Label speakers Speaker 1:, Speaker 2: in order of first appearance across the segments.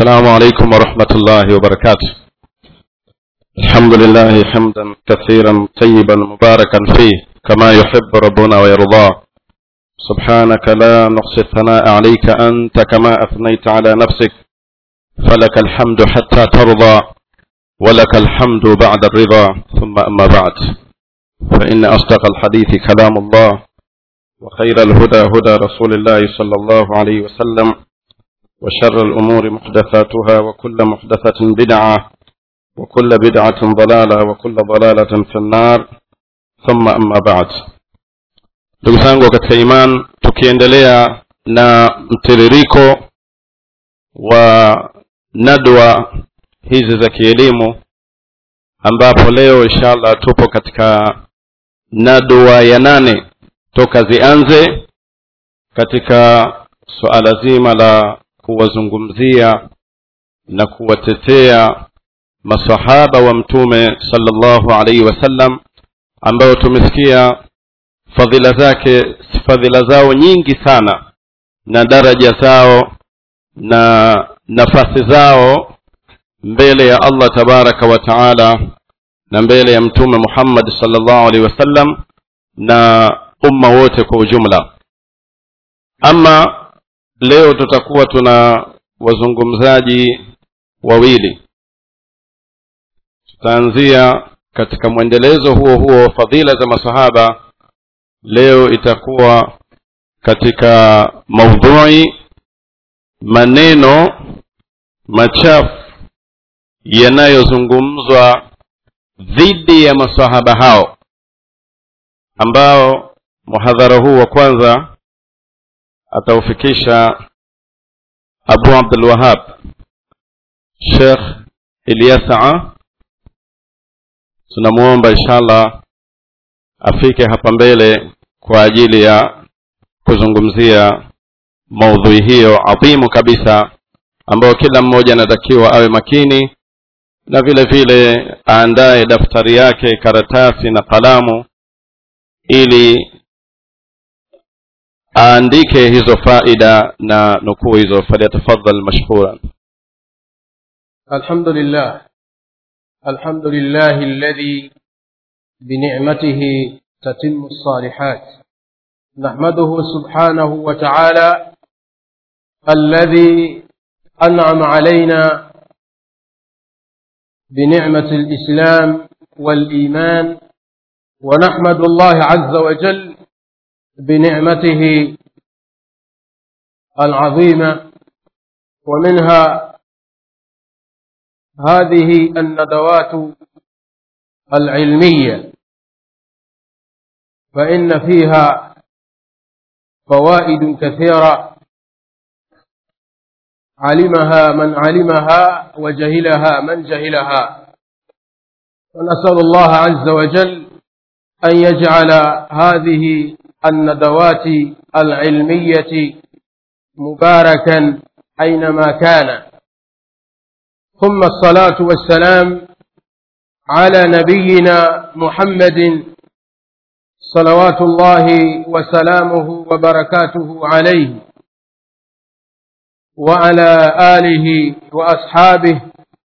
Speaker 1: السلام عليكم ورحمة الله وبركاته الحمد لله حمدا كثيرا طيبا مباركا فيه كما يحب ربنا ويرضاه سبحانك لا نقصي الثناء عليك أنت كما أثنيت على نفسك فلك الحمد حتى ترضى ولك الحمد بعد الرضا ثم أما بعد فإن أصدق الحديث كلام الله وخير الهدى هدى رسول الله صلى الله عليه وسلم وشر الأمور محدثاتها وكل محدثة بدعة وكل بدعة ضلالة وكل ضلالة في النار ثم أما بعد ndugu zangu katika iman tukiendelea na mtiririko wa nadwa hizi za kielimu ambapo leo inshallah tupo katika nadwa ya nane toka zianze katika suala zima la kuwazungumzia na kuwatetea masahaba wa mtume sallallahu alaihi wasallam ambao tumesikia fadhila zake fadhila zao nyingi sana na daraja zao na nafasi zao mbele ya allah tabaraka wa taala na mbele ya mtume muhammad sallallahu alaihi wasallam na umma wote kwa ujumla ama leo tutakuwa tuna wazungumzaji wawili tutaanzia katika mwendelezo huo huo wa fadhila za masahaba leo itakuwa katika maudhui maneno machafu yanayozungumzwa dhidi ya masahaba hao ambao muhadhara huu wa kwanza ataufikisha abu abdul wahab shekh ilyasaa tunamwomba inshallah afike hapa mbele kwa ajili ya kuzungumzia maudhui hiyo adhimu kabisa ambayo kila mmoja anatakiwa awe makini na vile vile aandaye daftari yake karatasi na kalamu ili aandike hizo faida na nukuu hizo falyatafadhal mashkuran
Speaker 2: الحمد لله الحمد لله الذي بنعمته تتم الصالحات نحمده سبحانه وتعالى الذي انعم علينا بنعمه الاسلام والايمان ونحمد الله عز وجل بنعمته العظيمه ومنها هذه الندوات العلميه فان فيها فوائد كثيره علمها من علمها وجهلها من جهلها ونسال الله عز وجل ان يجعل هذه الندوات العلميه مباركا اينما كان ثم الصلاه والسلام على نبينا محمد صلوات الله وسلامه وبركاته عليه وعلى اله واصحابه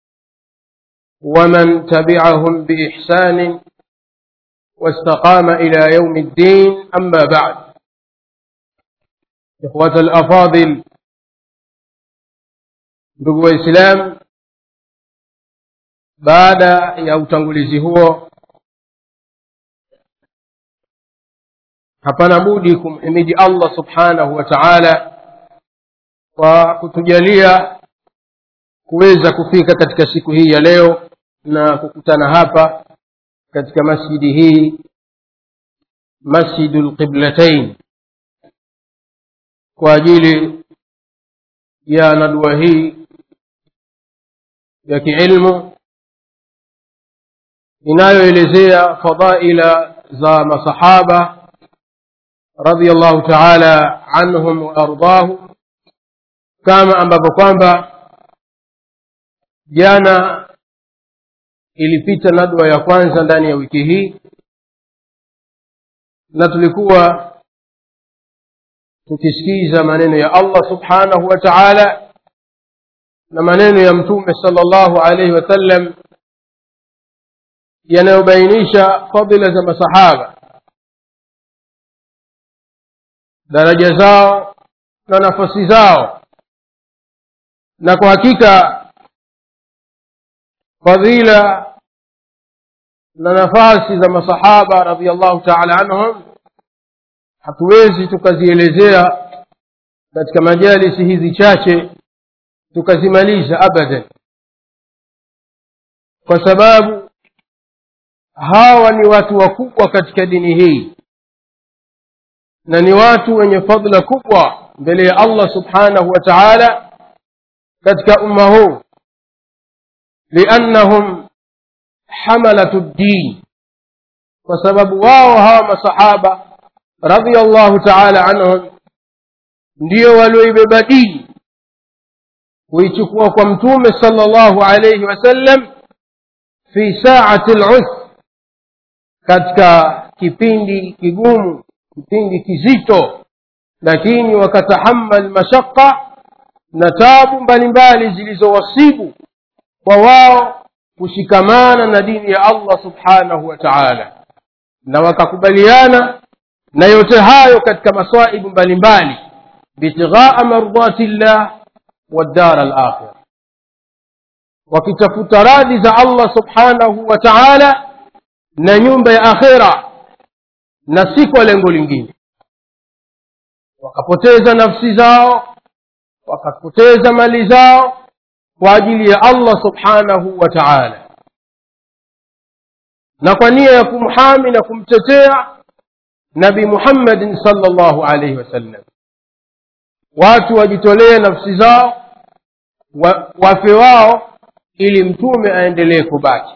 Speaker 2: ومن تبعهم باحسان واستقام الى يوم الدين اما بعد اخوه الافاضل ndugu waislamu baada ya utangulizi huo hapana budi kumhimidi allah subhanahu wa taala kwa kutujalia kuweza kufika katika siku hii ya leo na kukutana hapa katika masjidi hii masjidu lqiblatain kwa ajili ya nadua hii ya kiilmu inayoelezea fadaila za masahaba radiallahu taala anhum waardahum kama ambavyo kwamba jana ilipita nadwa ya kwanza ndani ya wiki hii na tulikuwa tukisikiza maneno ya allah subhanahu wa taala na maneno ya mtume sallallahu alaihi wasallam yanayobainisha fadila za masahaba daraja zao na nafasi zao na kwa hakika fadhila na nafasi za masahaba radiallahu taala anhum hatuwezi tukazielezea katika majalisi hizi chache tukazimaliza abadan kwa sababu hawa ni watu wakubwa katika dini hii na ni watu wenye fadla kubwa mbele ya allah subhanahu wa taala katika umma huu liannahum hamalatu ddin kwa sababu wao hawa masahaba radiallahu taala anhum ndio walioibeba dini kuichukua kwa mtume sallallahu alayhi wasallam fi saati lusr katika kipindi kigumu kipindi kizito lakini wakatahamal mashaqa na tabu mbalimbali zilizowasibu kwa wao kushikamana na dini ya allah subhanahu wa taala na wakakubaliana na yote hayo katika masaibu mbalimbali bitighaa mardati llah waddara alakhira wakitafuta radhi za allah subhanahu wa taala na nyumba ya akhira na si kwa lengo lingine wakapoteza nafsi zao wakapoteza mali zao kwa ajili ya allah subhanahu wa taala na kwa nia ya kumhami na kumtetea nabi muhammadin salllahu alaihi wasallam watu wajitolee nafsi zao wa, wafe wao ili mtume aendelee kubaki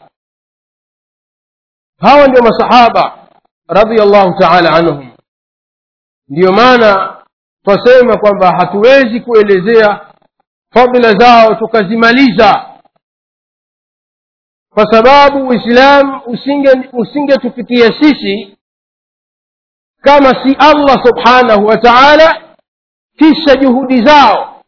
Speaker 2: hawa ndio masahaba radiallahu taala anhum ndiyo maana twasema kwamba hatuwezi kuelezea fadhila zao tukazimaliza kwa sababu uislamu usingetufikia usinge sisi kama si allah subhanahu wa taala kisha juhudi zao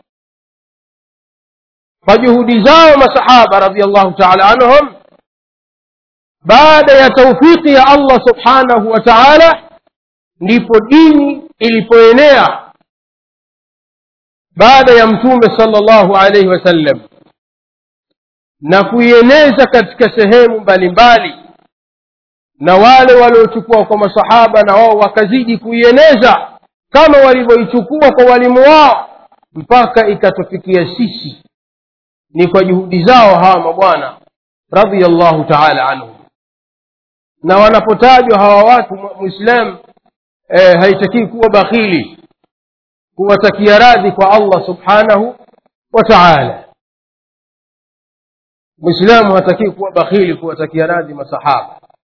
Speaker 2: kwa juhudi zao masahaba radiallahu taala anhum baada ya taufiki ya allah subhanahu wa taala ndipo dini ilipoenea baada ya mtume sala llahu alaihi wasallam na kuieneza katika sehemu mbalimbali na wale waliochukua kwa masahaba na wao wakazidi kuieneza kama walivyoichukua kwa walimu wao mpaka ikatufikia sisi ni kwa juhudi zao hawa mabwana radiallahu taala anhum na wanapotajwa hawa watu mwislamu eh, haitakii kuwa bakhili kuwatakia radhi kwa allah subhanahu wa taala mwislamu hatakii kuwa bakhili kuwatakia radhi masahaba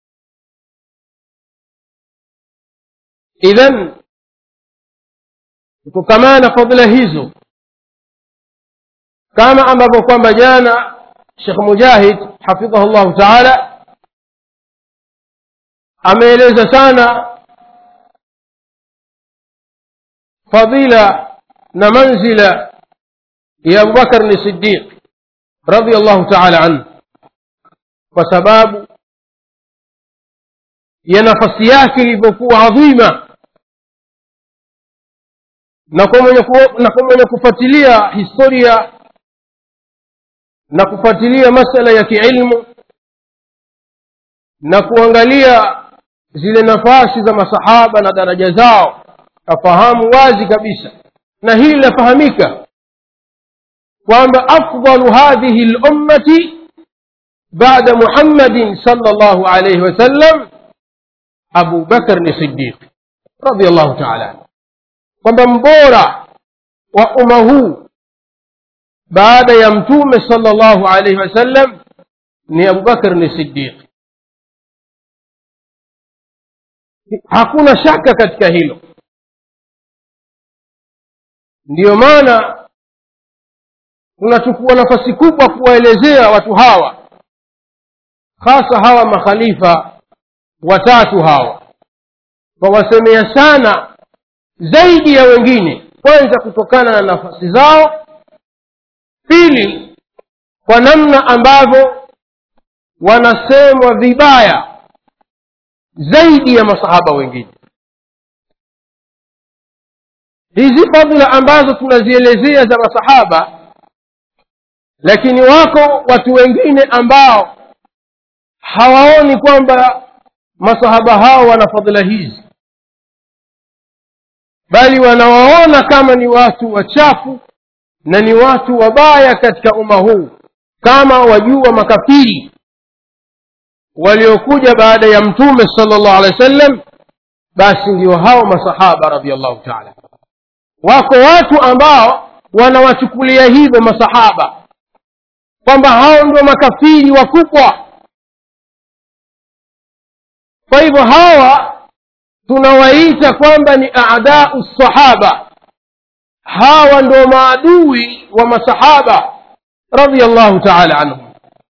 Speaker 2: idhan kutokamana fadhila hizo kama ambavyo kwamba jana shekh mujahid hafidhahu llahu taala ameeleza sana fadila na manzila ya abubakar ni sidiq radiallahu taala anhu kwa sababu ya nafasi yake ilivyokuwa adhima na kwa mwenye, ku, na kwa mwenye kufuatilia historia na kufuatilia masala ya kiilmu na kuangalia zile nafasi za masahaba na daraja zao afahamu wazi kabisa na hili linafahamika kwamba afdalu hadhihi lummati bada muhammadin sala llahu alaihi wasallam abu bakr ni sidiq radiallahu taala anhu kwamba mbora wa umma huu baada ya mtume sala llahu alaihi wasallam ni abubakr ni sidiq hakuna shaka katika hilo ndiyo maana tunachukua nafasi kubwa kuwaelezea watu hawa hasa hawa makhalifa watatu hawa twawasemea sana zaidi ya wengine kwanza kutokana na nafasi zao pili kwa namna ambavyo wanasemwa vibaya zaidi ya masahaba wengine hizi fadhila ambazo tunazielezea za masahaba lakini wako watu wengine ambao hawaoni kwamba masahaba hao wana fadhila hizi bali wanawaona kama ni watu wachafu na ni watu wabaya katika umma huu kama wajua makafiri waliokuja baada ya mtume sala llahu alehi wa sallam basi ndio hao masahaba radiallahu taala wako watu ambao wanawachukulia hivyo masahaba kwamba hao ndio makafiri wakubwa kwa hivyo hawa tunawaita kwamba ni adau sahaba hawa ndio maadui wa masahaba radiallahu taala anhum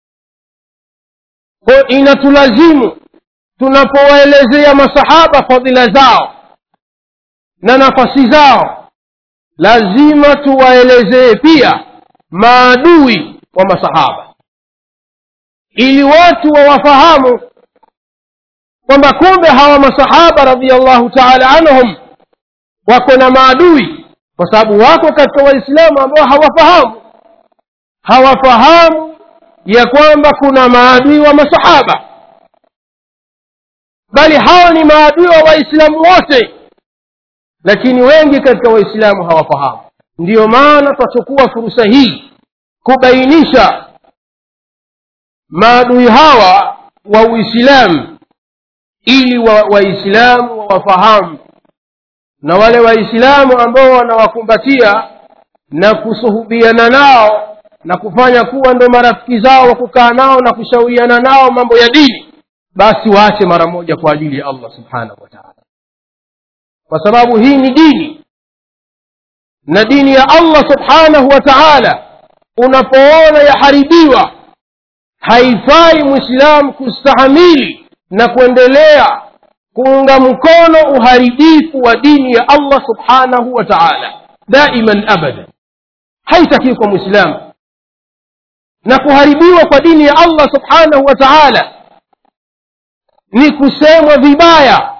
Speaker 2: ko inatulazimu tunapowaelezea masahaba fadhila zao na nafasi zao lazima tuwaelezee pia maadui wa masahaba ili watu wawafahamu kwamba kumbe hawa masahaba radiallahu taala anhum wako na maadui kwa sababu wako katika waislamu ambao hawafahamu hawafahamu ya kwamba kuna maadui wa masahaba bali hao ni maadui wa waislamu wote lakini wengi katika waislamu hawafahamu ndiyo maana twachukua fursa hii kubainisha maadui hawa wa uislamu ili waislamu wa wawafahamu na wale waislamu ambao wanawakumbatia na kusuhubiana nao na kufanya kuwa ndo marafiki zao wa kukaa nao na kushauriana nao mambo ya dini basi waache mara moja kwa ajili ya allah subhanahu wa taala kwa sababu hii ni dini na dini ya allah subhanahu wa taala unapoona yaharibiwa haifai mwislamu kustahamili na kuendelea kuunga mkono uharibifu wa dini ya allah subhanahu wa taala daiman abadan haitakiwi kwa mwislamu na kuharibiwa kwa dini ya allah subhanahu wa taala ni kusemwa vibaya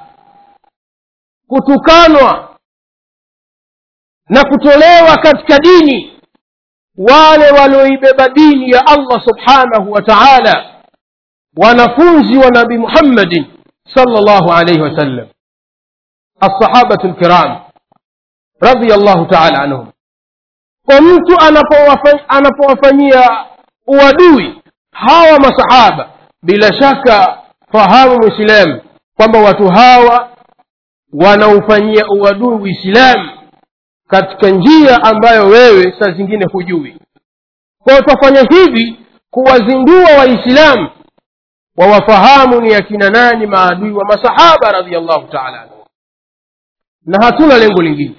Speaker 2: kutukanwa na kutolewa katika dini wale walioibeba dini ya allah subhanahu wa taala wanafunzi wa nabi muhammadin صلى الله عليه وسلم الصحابة الكرام رضي الله تعالى عنهم kwa mtu anapowafanyia uadui hawa masahaba bila shaka fahamu mwislamu kwamba watu hawa wanaufanyia uadui uislamu katika njia ambayo wewe saa zingine hujui kwao twafanya hivi kuwazindua waislamu wawafahamu ni akina nani maadui wa masahaba radiallahu taala anhu na hatuna lengo lingine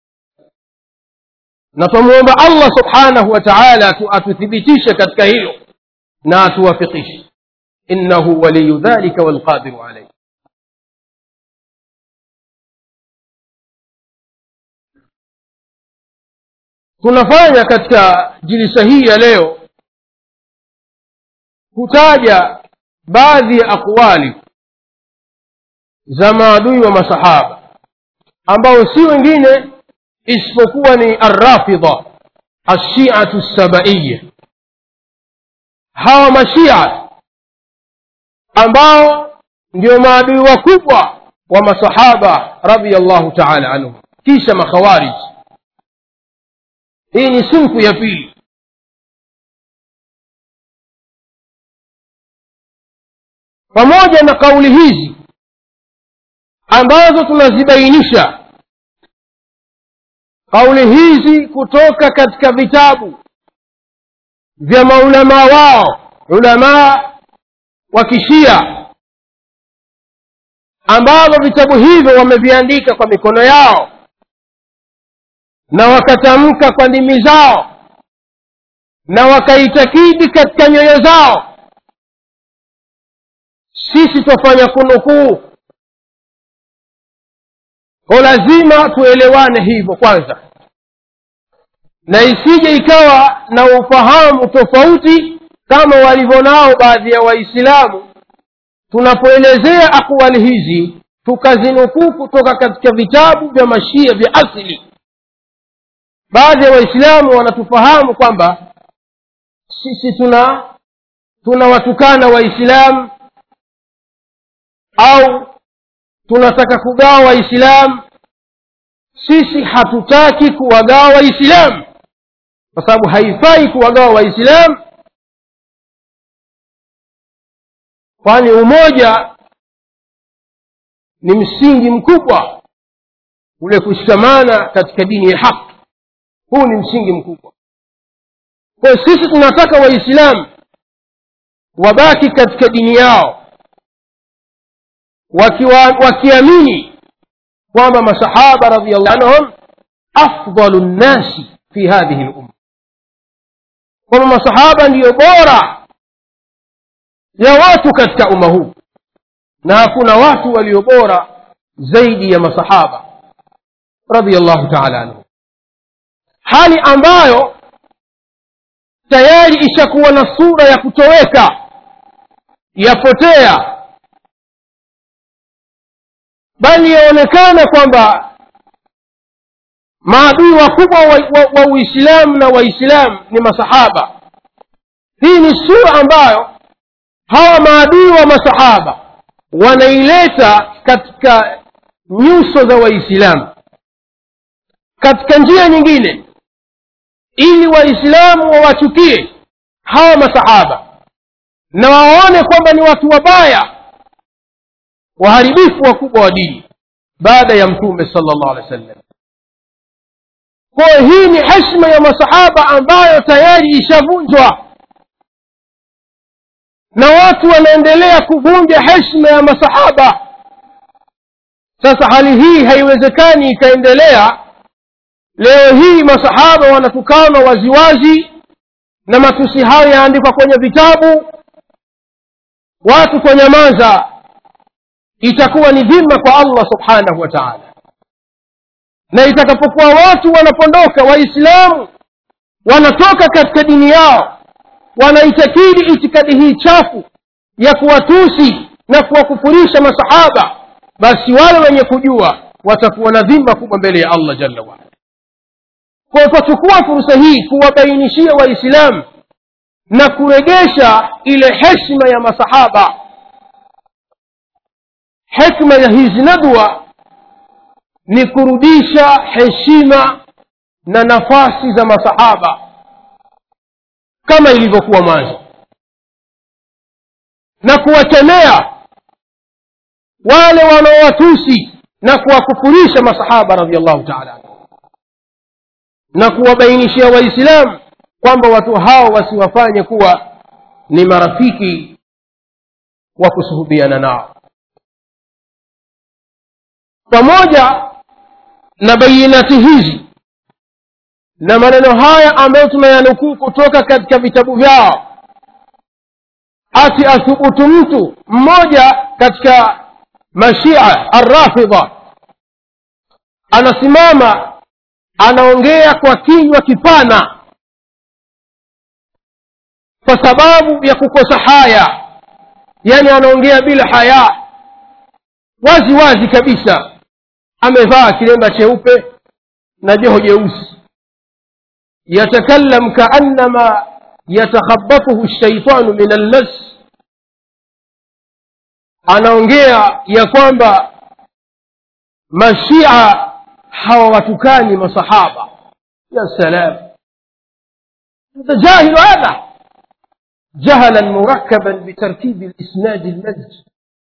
Speaker 2: na twamwomba allah subhanahu wa taala atuthibitishe katika hilo na atuwafikishe innahu waliyu dhalika walqadiru alaih tunafanya katika jilisa hii ya leo kutaja baadhi ya aqwali za maadui wa masahaba ambao si wengine isipokuwa ni arrafidha ashiatu sabaiya hawa mashia ambao ndio maadui wakubwa wa masahaba radiallahu taala anhum kisha makhawarij hii ni sinfu ya pili pamoja na kauli hizi ambazo tunazibainisha kauli hizi kutoka katika vitabu vya maulamaa wao ulamaa wa kishia ambavyo vitabu hivyo wameviandika kwa mikono yao na wakatamka kwa ndimi zao na wakaitakidi katika nyoyo zao sisi twafanya kunukuu ko lazima tuelewane hivyo kwanza na isije ikawa na ufahamu tofauti kama walivyo nao baadhi ya waislamu tunapoelezea akwali hizi tukazinukuu kutoka katika vitabu vya mashia vya asili baadhi ya waislamu wanatufahamu kwamba sisi tuna tunawatukana waislamu au tunataka kugawa waislamu sisi hatutaki kuwagawa waislamu kwa sababu haifai kuwagawa waislamu kwani umoja ni msingi mkubwa ule kushikamana katika dini ya haki huu ni msingi mkubwa kwa hiyo sisi tunataka waislamu wabaki katika dini yao wakiwa wakiamini kwamba masahaba radiallahu anhum afdalu nnasi fi hadhihi lumma kwamba masahaba ndiyo bora ya watu katika umma huu na hakuna watu walio bora zaidi ya masahaba radiallahu taala anhum hali ambayo tayari ishakuwa na sura ya kutoweka yapotea bali yaonekana kwamba maadui wakubwa wa, wa, wa uislamu na waislamu ni masahaba hii ni sura ambayo hawa maadui wa masahaba wanaileta katika nyuso za waislamu katika njia nyingine ili waislamu wawachukie hawa masahaba na waone kwamba ni watu wabaya waharibifu wakubwa wa dini baada ya mtume sala llahu alehi wa sallam kwayo hii ni heshima ya masahaba ambayo tayari ishavunjwa na watu wanaendelea kuvunja heshima ya masahaba sasa hali hii haiwezekani ikaendelea leo hii masahaba wanatukanwa waziwazi na matusi hayo yaandikwa kwenye vitabu watu kwa nyamaza itakuwa ni dhima kwa allah subhanahu wa taala na itakapokuwa watu wanapondoka waislamu wanatoka katika dini yao wanaitakidi itikadi hii chafu ya kuwatusi na kuwakufurisha masahaba basi wale wenye kujua watakuwa na dhima kubwa mbele ya allah jalla waala kwa twachukua fursa hii kuwabainishia waislamu na kuregesha ile heshima ya masahaba hikma ya hizi nadwa ni kurudisha heshima na nafasi za masahaba kama ilivyokuwa mwanzo na kuwakemea wale wanaowatusi na kuwakufurisha masahaba radiallahu taala anhu na kuwabainishia waislamu kwamba watu hao wasiwafanye kuwa ni marafiki wa kusuhubiana nao pamoja na bayinati hizi na maneno haya ambayo tunayanukuu kutoka katika vitabu vyao ati athubutu mtu mmoja katika mashia arrafidha anasimama anaongea kwa kinywa kipana kwa sababu ya kukosa haya yani anaongea bila haya wazi wazi kabisa amevaa kilemba cheupe na joho jeusi yatakallam kaannama yatakhabatuhu shaitanu min almas anaongea ya kwamba mashia hawawatukani masahaba ya salam هذا جاهل هذا جهلا مركبا بتركيب الاسناد المزج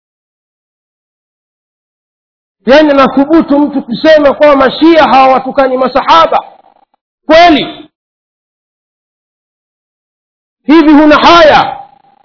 Speaker 2: yani nathubutu mtu kusema kwamba mashia hawawatukani masahaba kweli hivi huna haya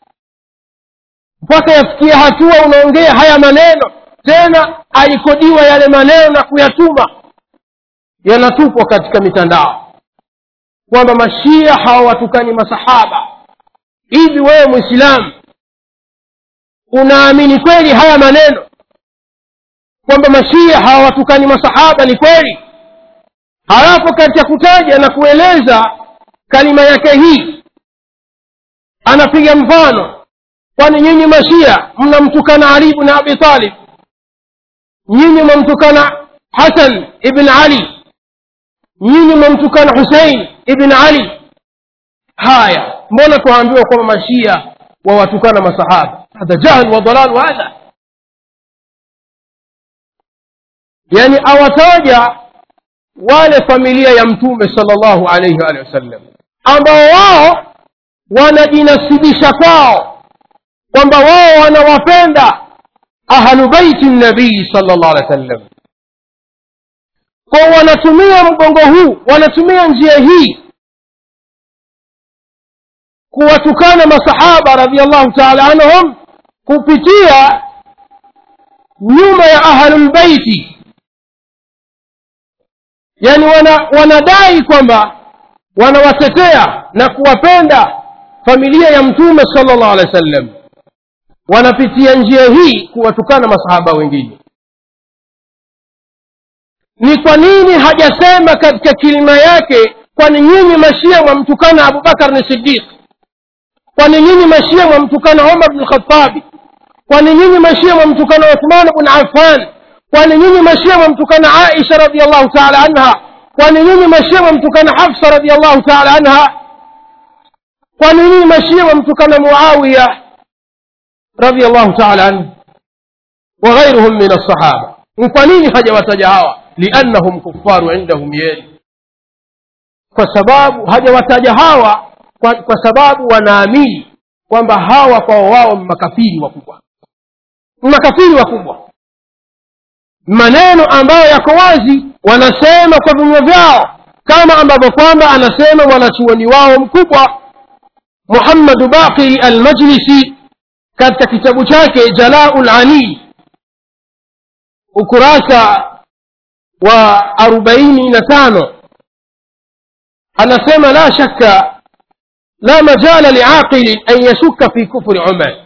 Speaker 2: mpaka yafikia hatua unaongea haya maneno tena alikodiwa yale maneno na kuyatuma yanatupwa katika mitandao kwamba mashia hawawatukani masahaba hivi wewe mwislamu unaamini kweli haya maneno kwamba mashia hawawatukani masahaba ni kweli halafu katika kutaja na kueleza kalima yake hii anapiga mfano kwani nyinyi mashia mnamtukana ali ibn abi talib nyinyi mwamtukana hasan ibn ali nyinyi mwamtukana husein ibn ali haya mbona tuambiwa kwamba mashia wawatukana masahaba hadha jahl wa dalal hadha yani awataja wale familia ya mtume salllahu alaihi waalihi wasallam ambao wao wanajinasibisha kwao kwamba wao wanawapenda ahlu baiti nabii salllah alehi wasallam kwao wanatumia mgongo huu wanatumia njia hii kuwatukana masahaba radiallahu taala anhum kupitia nyuma ya ahlulbeiti yani wana, wanadai kwamba wanawatetea na kuwapenda familia ya mtume sala llahu alehi wa sallam wanapitia njia hii kuwatukana masahaba wengine ni kwa nini hajasema katika kilima yake kwani nyinyi mashia mwamtukana abubakar ni sidiq kwani nyinyi mashia mwamtukana umar bnu lkhatabi kwani nyinyi mashia mwamtukana uthman bn affan kwani nyinyi mashia mwamtukana aisha radiallahu taala anha kwani nyinyi mashia mwamtukana hafsa radiallahu taala anha kwani nyinyi mashia mwamtukana muawiya radiallahu taala anhu وغيرهم من الصحابة kwa nini hajawataja hawa liannahum kufaru indahum yeli kwa sababu hajawataja hawa kwa, kwa sababu wanaamini kwamba hawa kwa wao makafiri wakubwa makafiri wakubwa maneno ambayo yako wazi wanasema kwa vinywa vyao kama ambavyo kwamba anasema mwanachuoni wao mkubwa muhammadu baqiri almajlisi katika kitabu chake jalau lani ukurasa wa arobaini na tano anasema la shakka la majala liaqilin an yashuka fi kufri umar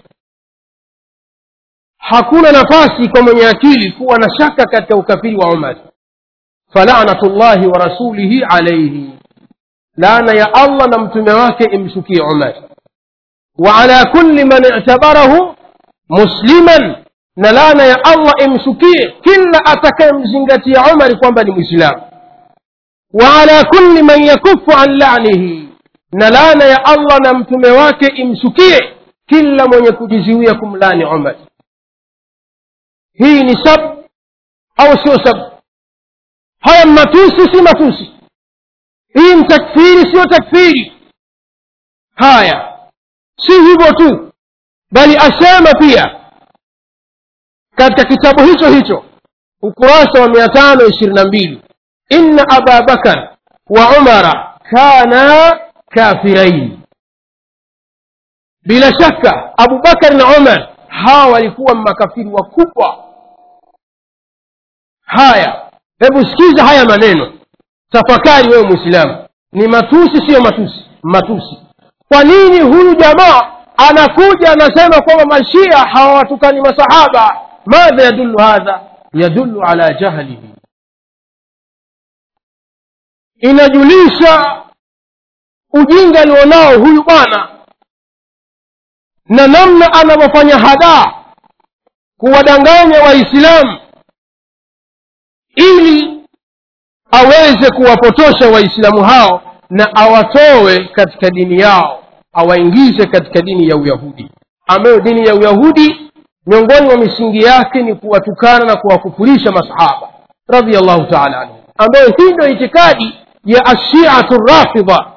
Speaker 2: hakuna nafasi kwa mwenye akili kuwa na shaka katika ukafiri wa umar falanatu llahi wa rasulihi alaihi laana ya allah na mtume wake imshukie umar wa ala kulli man i'tabarahu musliman na laana ya allah imshukie kila atakayemzingatia umari kwamba ni mwislamu wa ala kulli man yakufu an lanihi na laana ya allah na mtume wake imshukie kila mwenye kujiziwia kumlani umar hii ni sab au sio sab haya matusi si matusi hii ni takfiri siyo takfiri haya si hivyo tu bali asema pia katika kitabu hicho hicho ukurasa wa mia tano ishirini na mbili inna aba bakar wa umara kana kafirain bila shaka abubakar na umar hawa walikuwa makafiri wakubwa haya hebu sikiza haya maneno tafakari wewe mwislamu ni matusi siyo matusi matusi kwa nini huyu jamaa anakuja anasema kwamba mashia hawawatukani masahaba madha yadulu hadha yadulu ala jahlihi inajulisha ujinga alionao huyu bwana na namna anavyofanya hadaa kuwadanganya waislamu ili aweze kuwapotosha waislamu hao na awatowe katika dini yao awaingize katika dini ya uyahudi ambayo dini ya uyahudi miongoni mwa misingi yake ni kuwatukana na kuwakufurisha masahaba radiallahu taala anhu ambayo hii ndio itikadi ya ashiatu rafidha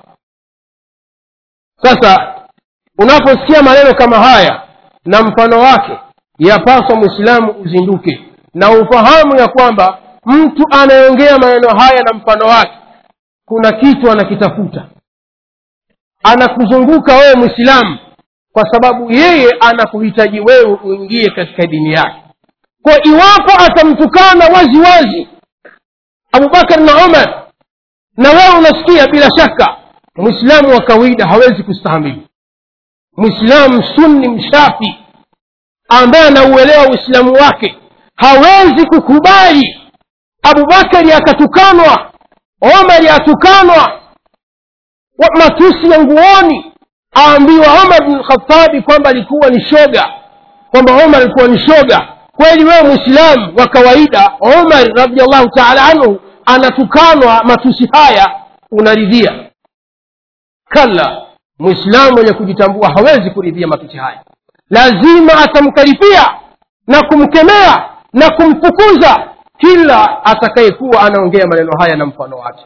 Speaker 2: sasa unaposikia maneno kama haya na mfano wake yapaswa mwislamu uzinduke na ufahamu ya kwamba mtu anayeongea maneno haya na mfano wake kuna kitu anakitafuta anakuzunguka wewe mwislamu kwa sababu yeye anakuhitaji wewe uingie katika dini yake kwa iwapo atamtukana wazi wazi abubakar na umar na wewe unasikia bila shaka mwislamu wa kawaida hawezi kustahamili mwislamu sunni mshafi ambaye anauelewa uislamu wake hawezi kukubali abubakari akatukanwa omari atukanwa wa- matusi ya nguoni aambiwa omar bn lkhatabi kwamba alikuwa ni shoga kwamba omar alikuwa ni shoga kweli wewe mwislamu wa kawaida omar radiallahu taala anhu anatukanwa matusi haya unaridhia kalla mwislamu mwenye kujitambua hawezi kuridhia matusi haya lazima atamkaripia na kumkemea na kumfukuza kila atakayekuwa anaongea maneno haya na mfano wake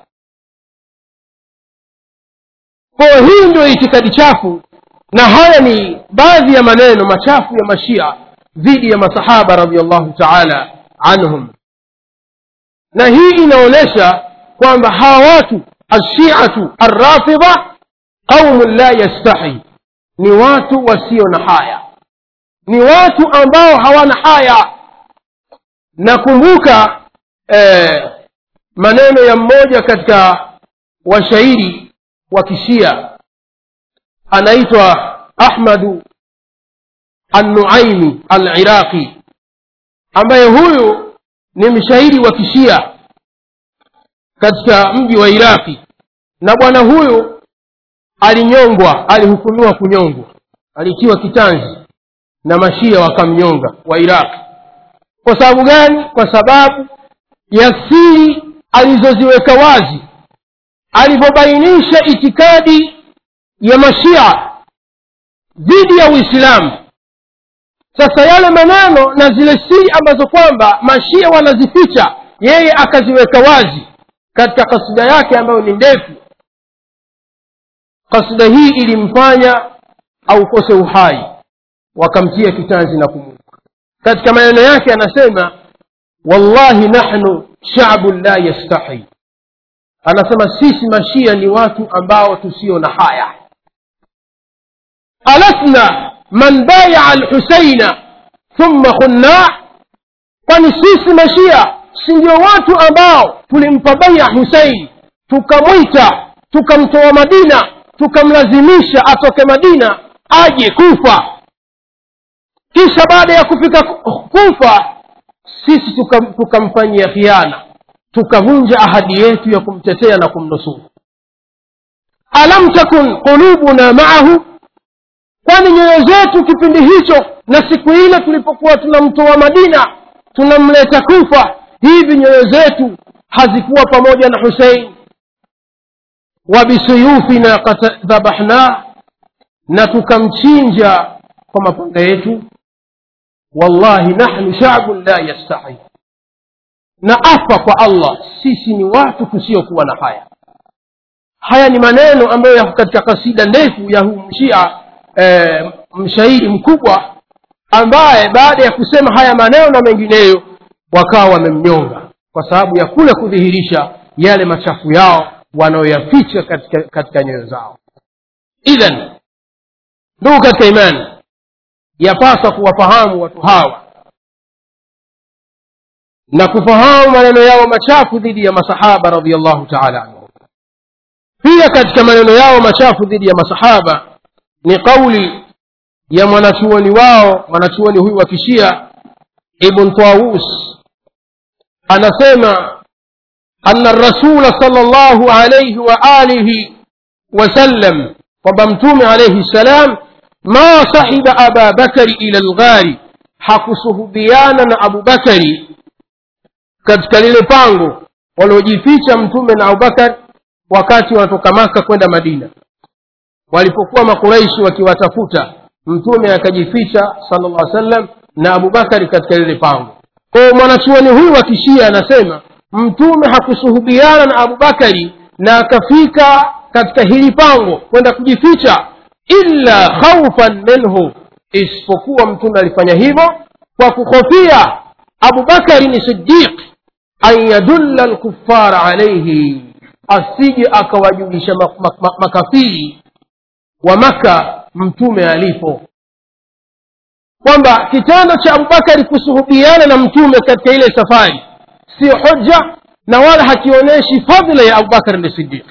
Speaker 2: kwa hii ndio itikadi chafu na haya ni baadhi ya maneno machafu ya mashia dhidi ya masahaba radiallahu taala anhum na hii inaonyesha kwamba hawa watu alshiatu arrafidha qaumun la yastahi ni watu wasio na haya ni watu ambao hawana haya nakumbuka eh, maneno ya mmoja katika washairi wa kishia anaitwa ahmadu annuaimi aliraqi ambaye huyu ni mshairi wa kishia katika mji wa iraqi na bwana huyu alinyongwa alihukumiwa kunyongwa alitiwa kitanzi na mashia wakamnyonga wa iraqi kwa sababu gani kwa sababu ya siri alizoziweka wazi alivyobainisha itikadi ya mashia dhidi ya uislamu sasa yale maneno na zile siri ambazo kwamba mashia wanazificha yeye akaziweka wazi katika kasida yake ambayo ni ndefu kasida hii ilimfanya aukose uhai wakamtia kitanzi na kumuka katika maneno yake anasema wallahi nahnu shabun la yastahi anasema sisi mashia ni watu ambao tusio na haya alasna man bayaa lhusaina thumma khunna kwani sisi mashia si ndio watu ambao tulimpa baya husein tukamwita tukamtoa madina tukamlazimisha atoke madina aje kufa kisha baada ya kufika kufa sisi tukam- tukamfanyia khiana tukavunja ahadi yetu ya kumtetea na kumnusuru alam takun qulubuna maahu kwani nyoyo zetu kipindi hicho na siku ile tulipokuwa tunamtoa madina tunamleta kufa hivi nyoyo zetu hazikuwa pamoja na husein wa bisuyufina qad dhabahnah na tukamchinja kwa mapanga yetu wallahi nahnu shabun la yastahi na apa kwa allah sisi ni watu tusiokuwa na haya haya ni maneno ambayo yako katika kasida ndefu ya huu mshia e, mshairi mkubwa ambaye baada ya kusema haya maneno na mengineyo wakawa wamemnyonga kwa sababu ya kule kudhihirisha yale machafu yao wanayoyaficha katika, katika nyoyo zao idhan ndugu katika imani yapaswa kuwafahamu watu hawa na kufahamu maneno yao machafu dhidi ya masahaba radiallahu taala anhum pia katika maneno yao machafu dhidi ya masahaba ni kauli ya mwanachuoni wao mwanachuoni huyu wa kishia ibn tawus anasema ana rasula sal llahu alaihi wa alihi wasallam kwamba mtume alaihi ssalam ma sahiba aba bakari ila lghari hakusuhubiana na abubakari katika lile pango waliojificha mtume na abubakar wakati wanatoka maka kwenda madina walipokuwa makuraishi wakiwatafuta mtume akajificha sala llah sallam na abubakari katika lile pango kwao mwanachuoni huyu wa kishia anasema mtume hakusuhubiana na abubakari na akafika katika hili pango kwenda kujificha illa khaufan minhu isipokuwa mtume alifanya hivyo kwa kuhofia abubakari ni sidiq an yadulla lkufara alaihi asije akawajulisha mak- mak- mak- makafiri wa maka mtume alipo kwamba kitendo cha abubakari kusuhubiana na mtume katika ile safari siyo hoja na wala hakionyeshi fadhila ya abubakar ni sidiq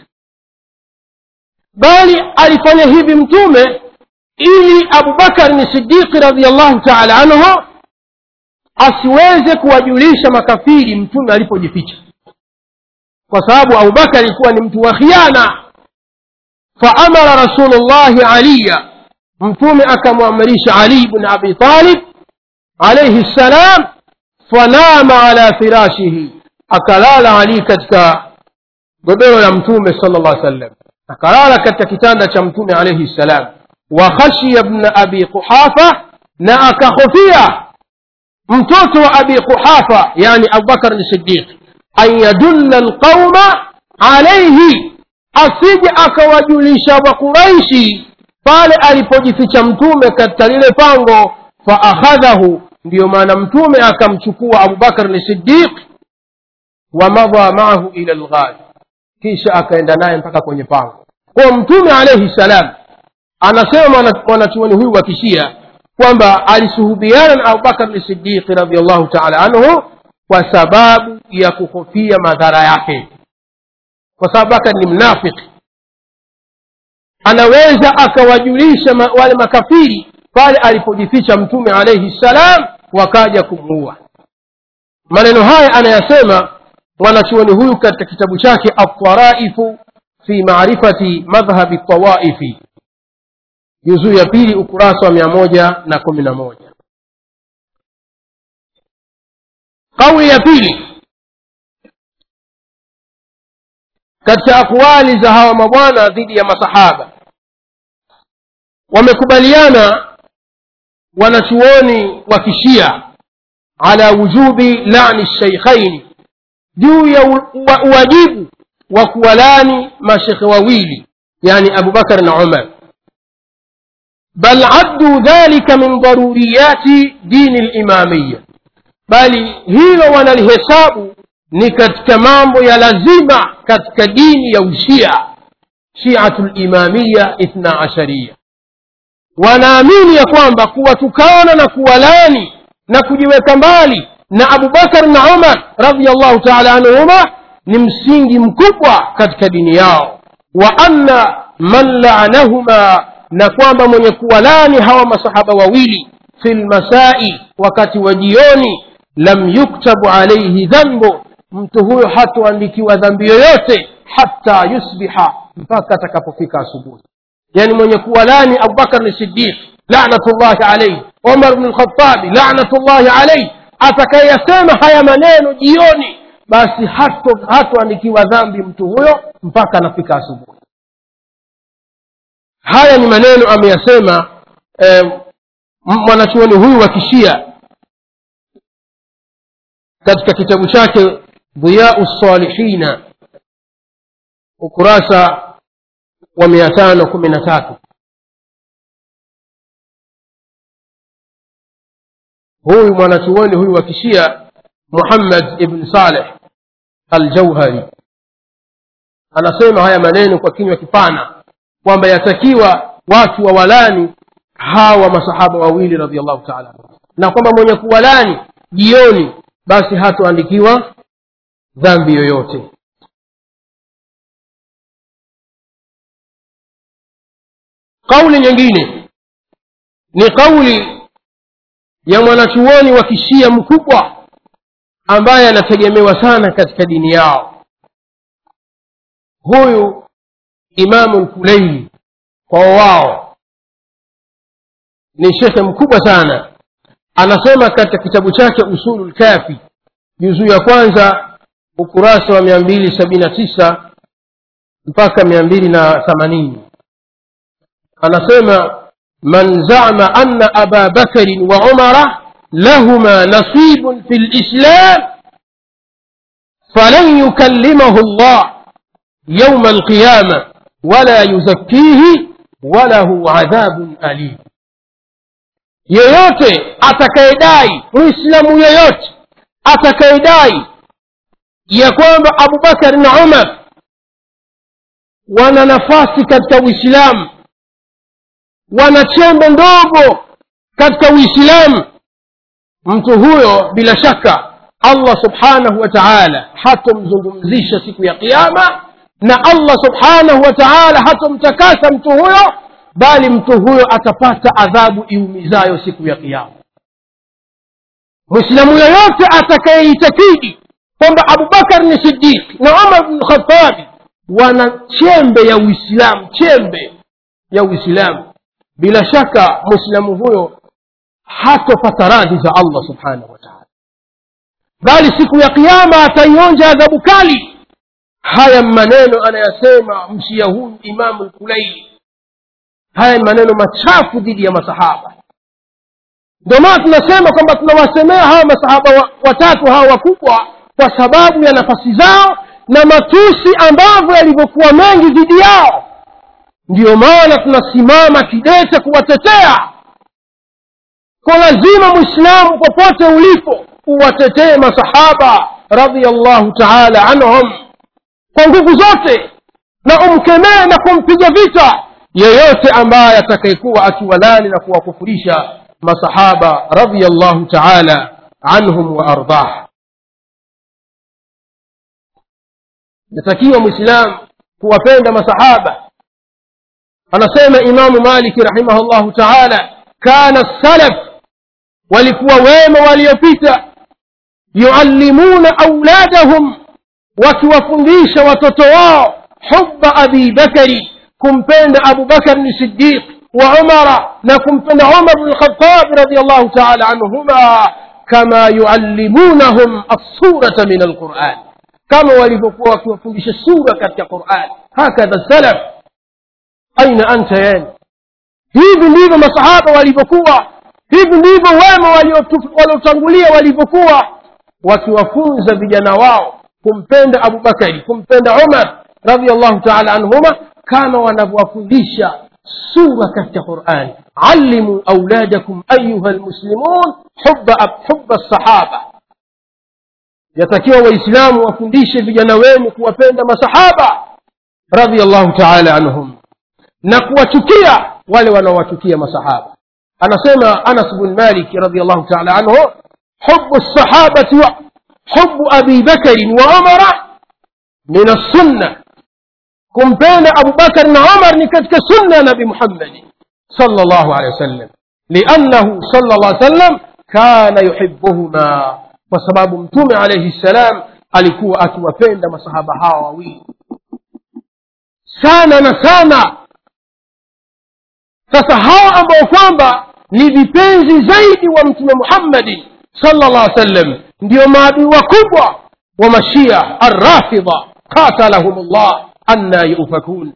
Speaker 2: bali alifanya hivi mtume ili abubakar ni sidiqi radiallahu taala anhu asiweze kuwajulisha makafiri mtume alipojificha kwa sababu abubakar alikuwa ni mtu wa khiana faamara rasulullahi aliya mtume akamwamrisha ali bn abi talib alaihi ssalam fanama ala firashihi akalala ali katika godoro la mtume sala llah sallam akalala katika kitanda cha mtume alaihi ssalam wa khashiya bna abi quhafa na akahofia mtoto wa abi quhafa yani abubakar ni sidiq an yadulla lqauma alaihi asije akawajulisha waquraishi pale alipojificha mtume katika lile pango faakhadhahu ndiyo maana mtume akamchukua abubakar ni sidiq wamadha maahu ila lghari kisha akaenda naye mpaka kwenye pango kwa mtume alaihi salam anasema mwanachuoni huyu wa kishia kwamba alisuhubiana na abubakar ni sidiqi radiallahu taala anhu kwa sababu ya kuhofia madhara yake kwa sababu abubakar ni mnafiki anaweza akawajulisha ma, wale makafiri pale alipojificha mtume alaihi ssalam wakaja kumuua maneno haya anayasema mwanachuoni huyu katika kitabu chake altaraifu fi marifati madhhabi tawaifi juzuu ya pili ukurasa wa mia moja na kumi na moja kauli ya pili katika akwali za hawa mabwana dhidi ya masahaba wamekubaliana wanachuoni wa kishia ala wujubi lani sheikhaini juu ya uwajibu wa kuwalani mashekhe wawili yani abubakar na umar bal addu dhalika min daruriyati dini limamiya bali hilo wanalihesabu ni katika mambo ya lazima katika dini ya ushia shiatu limamiya ithna ashariya wanaamini ya kwamba kuwatukana na kuwalani na kujiweka mbali na abubakar na umar radiallahu taala anhuma ni msingi mkubwa katika dini yao wa anna man laanahuma na kwamba mwenye kuwalani hawa masahaba wawili fi lmasai wakati wa jioni lam yuktabu alaihi dhambu mtu huyo hatoandikiwa dhambi yoyote hata yusbiha mpaka atakapofika asubuhi yani mwenye kuwalani abubakar ni sidiq lanatullahi alaihi umar bnu lkhatabi lanatullahi alaihi atakayeyasema haya maneno jioni basi hatoandikiwa hato dhambi mtu huyo mpaka anafika asubuhi haya ni maneno ameyasema eh, mwanachuoni huyu wa kishia katika kitabu chake dhiyau salihina ukurasa wa mia tano kumi na tatu huyu mwanachuoni huyu wa kishia muhammad ibn saleh aljauhari anasema haya maneno kwa kinywa kipana kwamba yatakiwa watu wawalani hawa masahaba wawili radiallahu taala na kwamba mwenye kuwalani jioni basi hatoandikiwa dhambi yoyote kauli nyingine ni kauli ya mwanachuoni wa kishia mkubwa ambaye anategemewa sana katika dini yao huyu imamu lkuleili kwa wao ni shekhe mkubwa sana anasema katika kitabu chake usulu lkafi juzuu ya kwanza ukurasa wa mia mbili sabini na tisa mpaka mia mbili na themanini anasema man zama anna aba bakarin wa umara lahuma nasibun fi lislam falan yukallimahu llah yauma alqiyama wala yuzakkihi walahu adhabun alim yeyote atakayedai muislamu yeyote atakayedai ya kwamba abubakar na umar wana nafasi katika uislamu wana chembe ndogo katika uislamu mtu huyo bila shaka allah subhanahu wa taala hatomzungumzisha siku ya qiama na allah subhanahu wa taala hatomtakasa mtu huyo bali mtu huyo atapata adhabu iumizayo siku ya qiama mwislamu yoyote atakayeitakidi kwamba abubakar ni sidiq na umar bnu khatabi wana chembe ya uislamu chembe ya uislamu bila shaka mwislamu huyo hatopata radhi za allah subhanahu wa taala bali siku ya kiama ataionja adhabu kali haya maneno anayasema mshia huyu imamu lkulaili haya ni maneno machafu dhidi ya masahaba ndio maana tunasema kwamba tunawasemea hawa masahaba wa- watatu hawa wakubwa kwa sababu ya nafasi zao na matusi ambavyo yalivyokuwa mengi dhidi yao ndiyo maana tunasimama kidete kuwatetea kwa lazima mwislamu popote ulipo uwatetee masahaba radiallahu taala anhum kwa nguvu zote na umkemee na kumpiga vita yeyote ambaye atakayekuwa akiwalani na kuwakufurisha masahaba radiallahu taala anhum wa ardah natakiwa mwislamu kuwapenda masahaba anasema imamu maliki rahimahullahu taala kana salaf walikuwa wema waliopita yuallimuna auladahum wakiwafundisha watoto wao huba abi bakari kumpenda abu bakar ni sidiq wa umara na kumpenda umar bnu lkhatabi radiallahu taala anhuma kama yuallimunahum assurata min alquran kama walivyokuwa wakiwafundisha sura katika quran hakadha salaf aina anta yani hivi ndivyo masahaba walivyokuwa hivi ndivyo wema waliotu- waliotangulia walivyokuwa wakiwafunza vijana wao kumpenda abubakari kumpenda umar radiallahu taala anhuma kama wanavyowafundisha sura katika qurani allimu auladakum ayuha lmuslimun huba huba sahaba yatakiwa waislamu wafundishe vijana wenu kuwapenda masahaba radiallahu taala anhum na kuwachukia wale wanaowachukia masahaba anasema anas bn maliki radiallahu taala anhu hubu lsahabati wa hubu abi bakarin wa umara min assunna kumpenda abubakar na umar ni katika sunna ya nabi muhammadi sala llahu alehi wasallam liannahu sala llah sallam kana yuhibuhuma kwa sababu mtume alaihi ssalam alikuwa akiwapenda masahaba hawa wawili sana na sana sasa hawa ambao kwamba ni vipenzi zaidi wa mtume muhammadin sala llah sallam ndio maadui wakubwa wa mashia arrafidha qatalahum llah anna yufakun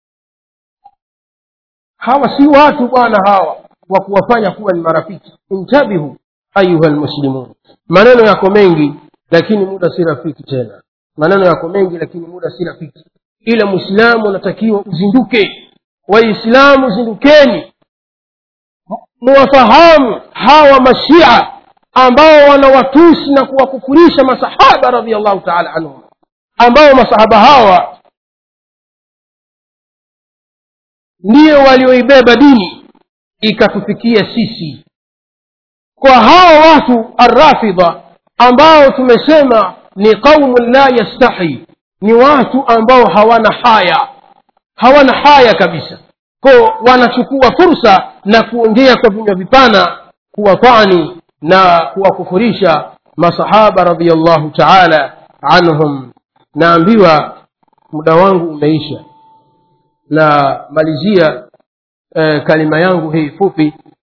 Speaker 2: hawa si watu bwana hawa wa kuwafanya kuwa ni marafiki intabihu ayuha lmuslimun maneno yako mengi lakini muda si rafiki tena maneno yako mengi lakini muda si rafiki ila mwislamu unatakiwa uzinduke waislamu zindukeni muwafahamu hawa mashia ambao wanawatusi na kuwakufurisha masahaba radiallahu taala anhum ambao masahaba hawa ndiyo walioibeba dini ikatufikia sisi kwa hawa watu arrafidha ambao tumesema ni qaumun la yastahi ni watu ambao hawana haya hawana haya kabisa ko wanachukua fursa na kuongea kwa vinywa vipana kuwatani na kuwakufurisha masahaba radiallahu taala anhum naambiwa muda wangu umeisha na malizia eh, kalima yangu hii fupi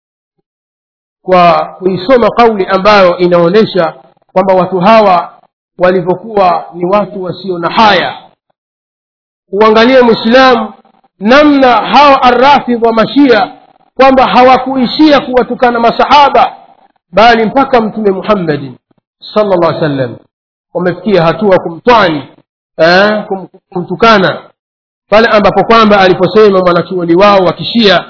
Speaker 2: kwa kuisoma kauli ambayo inaonyesha kwamba watu hawa walivyokuwa ni watu wasio na haya uangalie mwislamu namna hawa arrafidh wa mashia kwamba hawakuishia kuwatukana masahaba bali mpaka mtume muhammadin sala llah sallam wamefikia hatua kumtwani eh, kum, kumtukana pale ambapo kwamba aliposema mwanachuoni wao wa kishia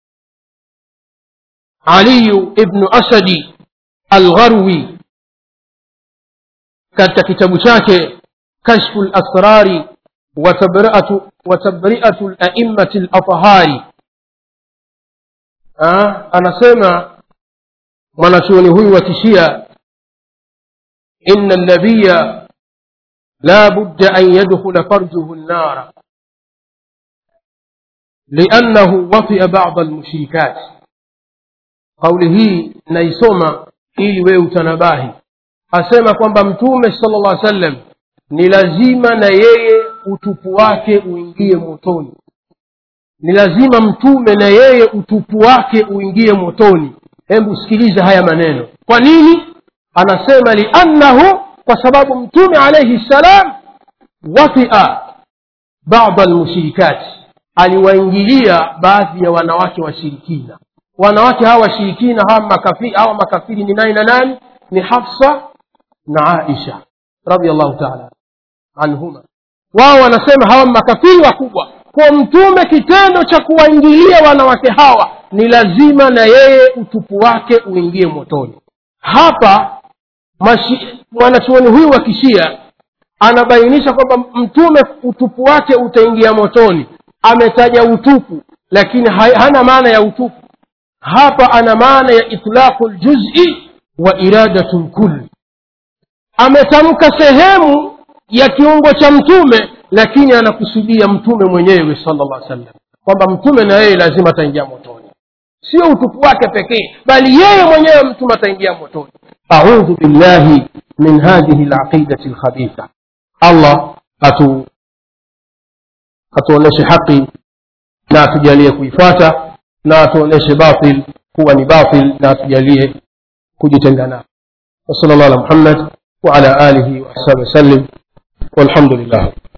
Speaker 2: aliyu ibnu asadi algharwi katika kitabu chake kashfu lasrari watabriatu laimati lathhari anasema mwanachuoni huyu wa kishia ina nabiya la budda an yadkhula farjuhu nnara liannahu watia bada almushrikat kauli hii naisoma ili wewe utanabahi asema kwamba mtume sala llah sallam ni lazima na yeye utupu wake uingie motoni ni lazima mtume na yeye utupu wake uingie motoni hebu sikiliza haya maneno kwa nini anasema liannahu kwa sababu mtume alaihi ssalam watia bada almushrikati aliwaingilia baadhi ya wanawake washirikina wanawake hawa washirikina hawa makafiri, hawa makafiri ni nani na nani ni hafsa na aisha radiallahu taala anhuma wao wanasema hawa makafiri wakubwa kwa mtume kitendo cha kuwaingilia wanawake hawa ni lazima na yeye utupu wake uingie motoni hapa mwanachuoni huyu wa kishia anabainisha kwamba mtume utupu wake utaingia motoni ametaja utupu lakini hana maana ya utupu hapa ana maana ya itlaqu ljuzi wa iradatu lkulli ametamka sehemu ya kiungo cha mtume lakini anakusudia mtume mwenyewe sala llah sallam kwamba mtume na yeye lazima ataingia motoni sio utupu wake pekee bali yeye mwenyewe mtume ataingia motoni audhu billahi min hadhihi laqidati lkhabitha allah atu atuonyeshe haqi na atujalie kuifuata na atuonyeshe batil kuwa ni batil na atujalie kujitenga nao وصلى الله على محمد وعلى آله وأصحابه وسلم والحمد لله